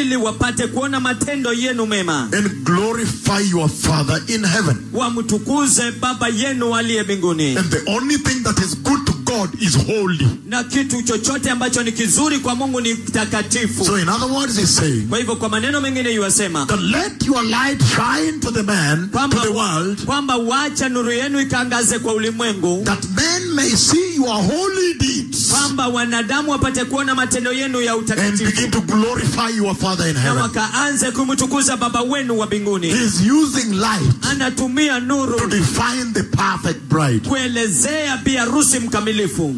ili wapate kuona matendo yenu mema and glorify your Father in heaven. wamtukuze baba yenu aliye mbinguni And the only thing that is good to God is holy. na kitu chochote ambacho ni kizuri kwa mungu ni takatifu So, in other words, he's saying kwa hivyo kwa maneno mengine yuwasema that let your light shine to the man, to kwamba, the world, kwamba wacha nuru yenu ikaangaze kwa ulimwengu that men may see your holy deeds kwamba wanadamu wapate kuona matendo yenu ya and utakatifu begin to glorify your Father in na heaven. wakaanze kumtukuza baba wenu wa mbinguni He's using light anatumia to nuru define the perfect bride. kuelezea bi harusi mkamilifu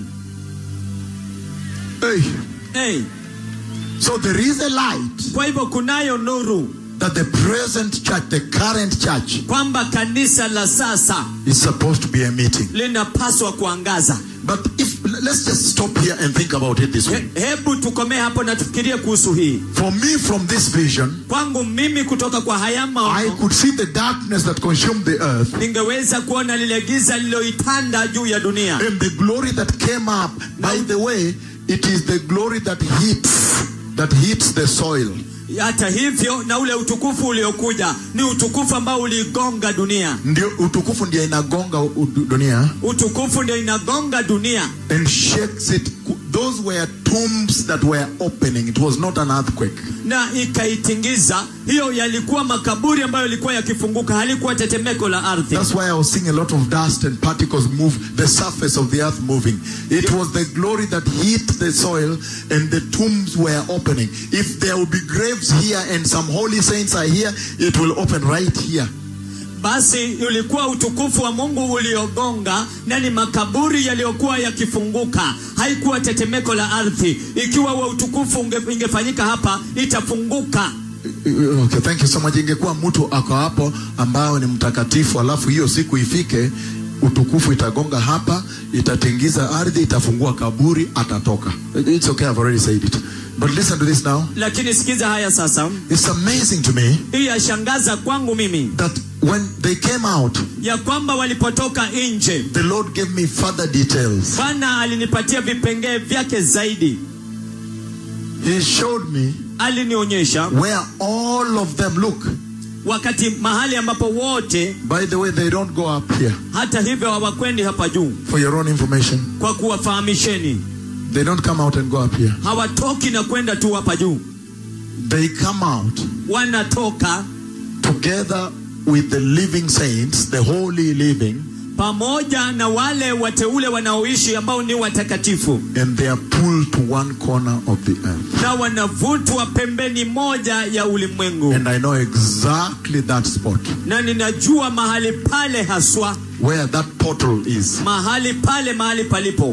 Hey. hey. So there is a light kwa hivyo kunayo nuru that the present church, the current church, kwamba kanisa la sasa is supposed to be emitting. linapaswa kuangaza But if let's just stop here and think about it this way. He, hebu tukomee hapo na tufikirie kuhusu hii For me, from this vision, kwangu mimi kutoka kwa haya I maono could see the darkness that consumed the earth ningeweza kuona lile giza lililoitanda juu ya dunia and the glory that came up. By the way, it is the glory that hits that hits the soil. hata hivyo na ule utukufu uliokuja ni utukufu ambao uligonga dunia Ndio utukufu ndio inagonga u- dunia utukufu ndio inagonga dunia and shakes it. Those were tombs that were opening. It was not an earthquake. na ikaitingiza hiyo yalikuwa makaburi ambayo yalikuwa yakifunguka halikuwa tetemeko la ardhi That's why I was seeing a lot of dust and particles move, the surface of the earth moving. It was the glory that hit the soil and the tombs were opening. If there will be graves here and some holy saints are here, it will open right here. basi ulikuwa utukufu wa mungu uliogonga na ni makaburi yaliyokuwa yakifunguka haikuwa tetemeko la ardhi ikiwa wa utukufu unge, ingefanyika hapa itafunguka Okay, thank you so much. Ingekuwa mtu ako hapo ambao ni mtakatifu, alafu hiyo siku ifike, utukufu itagonga hapa, itatingiza ardhi, itafungua kaburi, atatoka. It's okay, I've already said it. But listen to this now. lakini sikiza haya sasa It's amazing to me hii yashangaza kwangu mimi that when they came out, ya kwamba walipotoka nje the Lord gave me further details. bwana alinipatia vipengee vyake zaidi He showed me alinionyesha where all of them look. wakati mahali ambapo wote By the way, they don't go up here. hata hivyo hawakwendi hapa juu For your own information, kwa kuwafahamisheni they don't come out and go up here. hawatoki na kwenda tu hapa juu They come out wanatoka together with the living saints, the holy living, pamoja na wale wateule wanaoishi ambao ni watakatifu and they are pulled to one corner of the earth. na wanavutwa pembeni moja ya ulimwengu And I know exactly that spot na ninajua mahali pale haswa where that portal is. mahali pale mahali palipo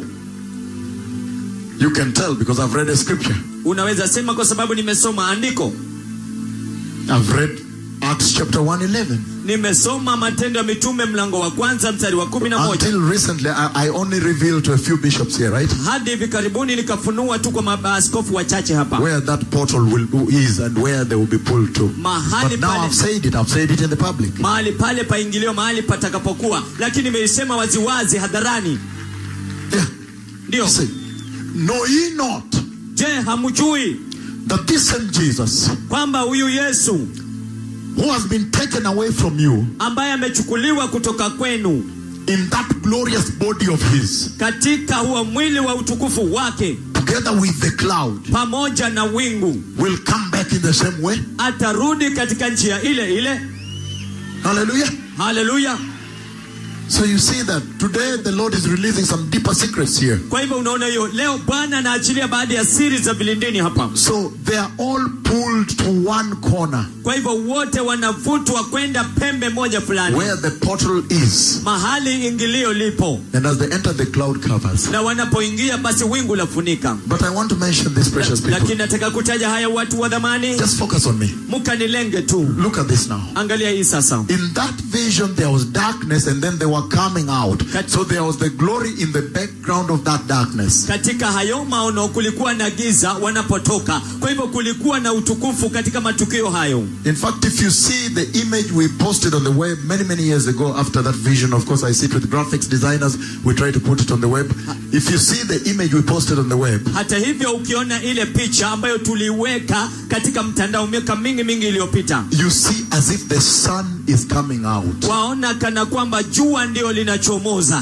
You can tell because I've read a scripture. unaweza sema kwa sababu nimesoma andiko I've read Acts chapter 111. nimesoma matendo ya mitume mlango wa kwanza mstari wa kumi na moja Until recently, I, I only revealed to a few bishops here, right? hadi hivi karibuni nikafunua tu kwa maaskofu wachache hapa Where that portal will is and where they will be pulled to. mahali But now pale I've said it. I've said it in the public. mahali pale paingilio mahali patakapokuwa lakini nimeisema waziwazi hadharani Yeah. ndio Say, know ye not je hamjui that this same Jesus, kwamba huyu yesu who has been taken away from you ambaye amechukuliwa kutoka kwenu in that glorious body of his, katika huo mwili wa utukufu wake together with the cloud, pamoja na wingu will come back in the same way? atarudi katika njia ile ile Hallelujah. haleluya So you see that today the Lord is releasing some deeper secrets here. kwa hivyo unaona hiyo leo bwana anaachilia baadhi ya siri za vilindini hapa So they are all pulled to one corner kwa hivyo wote wanavutwa kwenda pembe moja fulani where the portal is. mahali ingilio lipo And as they enter, the cloud covers. na wanapoingia basi wingu lafunika But I want to mention these precious people. lakini nataka kutaja haya watu wa dhamani Just focus on me. mkanilenge tu Look at this now. angalia hii sasa In that vision, there was darkness, and then there were coming out. Kat- So there was the glory in the background of that darkness. katika hayo maono kulikuwa na giza wanapotoka kwa hivyo kulikuwa na utukufu katika matukio hayo In fact, if you see the image we posted on the web many, many years ago after that vision, of course, I sit with graphics designers, we try to put it on the web. If you see the image we posted on the web, hata hivyo ukiona ile picha ambayo tuliweka katika mtandao miaka mingi mingi iliyopita you see as if the sun is coming out. waona kana kwamba jua ndio linachomoza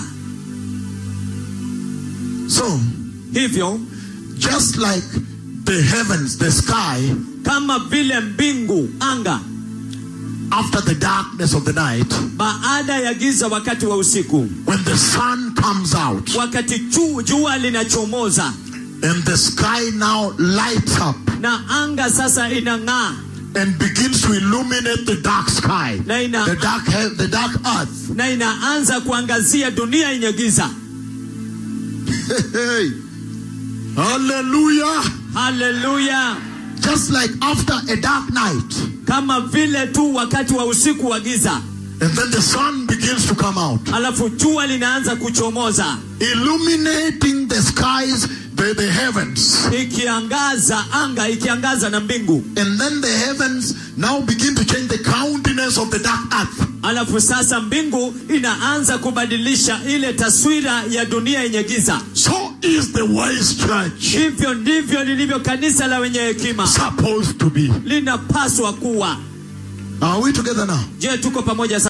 So, hivyo just like the heavens, the sky, kama vile mbingu anga after the darkness of the night, baada ya giza wakati wa usiku when the sun comes out wakati ju, jua linachomoza and the sky now lights up na anga sasa inang'aa and begins to illuminate the dark sky, na ina, the dark, he- the dark earth. na inaanza kuangazia dunia yenye giza Hey, hallelujah. haleluya Just like after a dark night, kama vile tu wakati wa usiku wa giza and then the sun begins to come out, alafu jua linaanza kuchomoza illuminating the skies, the, the heavens. ikiangaza anga ikiangaza na mbingu And then the heavens now begin to change the countenance of the dark earth. alafu sasa mbingu inaanza kubadilisha ile taswira ya dunia yenye giza So is the wise church hivyo ndivyo lilivyo kanisa la wenye hekima supposed to be. linapaswa kuwa Are we together now? je tuko pamoja